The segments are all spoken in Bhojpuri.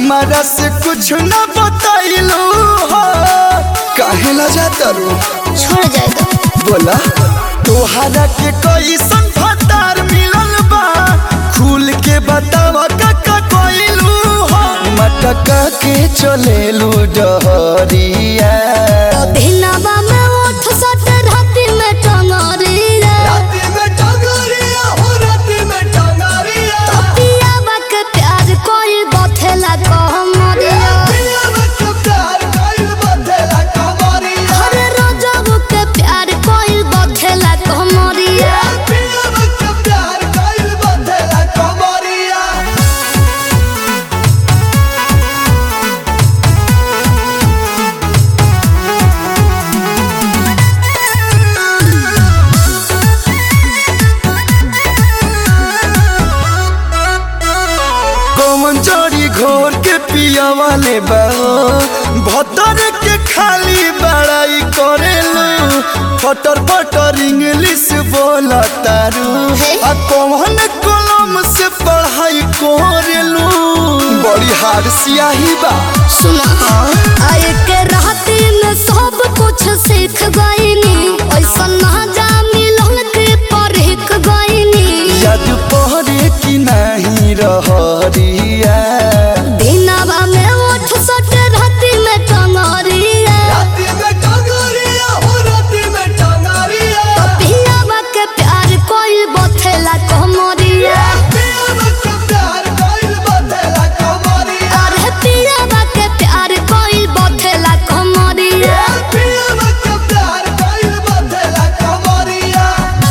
हमारा से कुछ न बताइलू हो काहे ला जाता रो छोड़ जाएगा बोला तोहरा के कैसन फतार मिलल बा खुल के बतावा काका कोइलू हो मटका के चलेलू डहरिया दिनवा में उठ सट राति में टंगरिया राती में टंगरिया हो राती में टंगरिया पियावा के प्यार कोई बथेला कहमरिया पिया में प्यार कइल बदला कमरिया हर रोजबू के प्यार कोई बथेला कहमरिया पिया में प्यार कइल बदला कमरिया कौन जड़ी घोर के पिया वाले बहो भतर के खाली बड़ाई करेलू फटर फटर इंग्लिश बोला तारू आ कौन कलम से पढ़ाई करेलू बड़ी हार सियाही बा सुना आए के राति में सब कुछ सीख गईनी ऐसा ना जा मिलन के परख गईनी याद पहरे की नहीं रहरिया दिनवा में उठ सट राति में टंगरिया राती में टंगरिया हो राती में टंगरिया पियावा के प्यार कोई बथेला कहमरिया पिया में प्यार कइल बदला कमरिया अरे पियावा के प्यार कोई बथेला कहमरिया पिया में प्यार कइल बदला कमरिया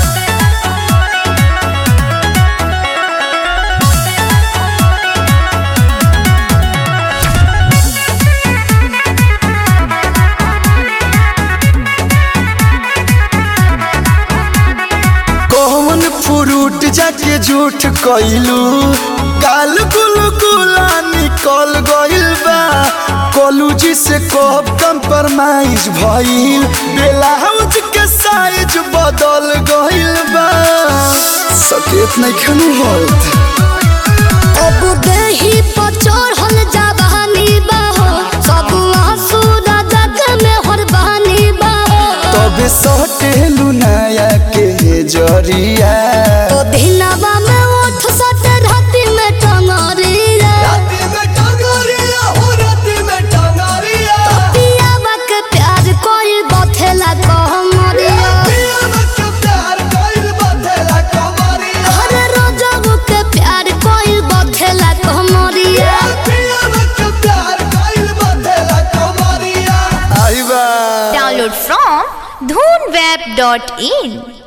कौन फ्रूट जाके झूठ कइलू गाल गुल गुला निकल गइल बा कॉलेज से कब कंप्रोमाइज भइल ब्लाउज के साइज बदल गइल बा सकेत नहीं खनु होत अब देही पर चढ़ल जवानी बाहो सब आंसू जग में हरबानी बाहो तबे सटेलू नया के जरिया तो दिनवा में उठ सट राति में टंगरिया राती में टंगरिया हो राती में टंगरिया पियावा के प्यार कोई बथेला कहमरिया पिया में प्यार कइल बदला कमरिया हर रोजबू के प्यार कोई बथेला कहमरिया पिया में प्यार कइल बदला कमरिया आई बा Download from dhoonweb.in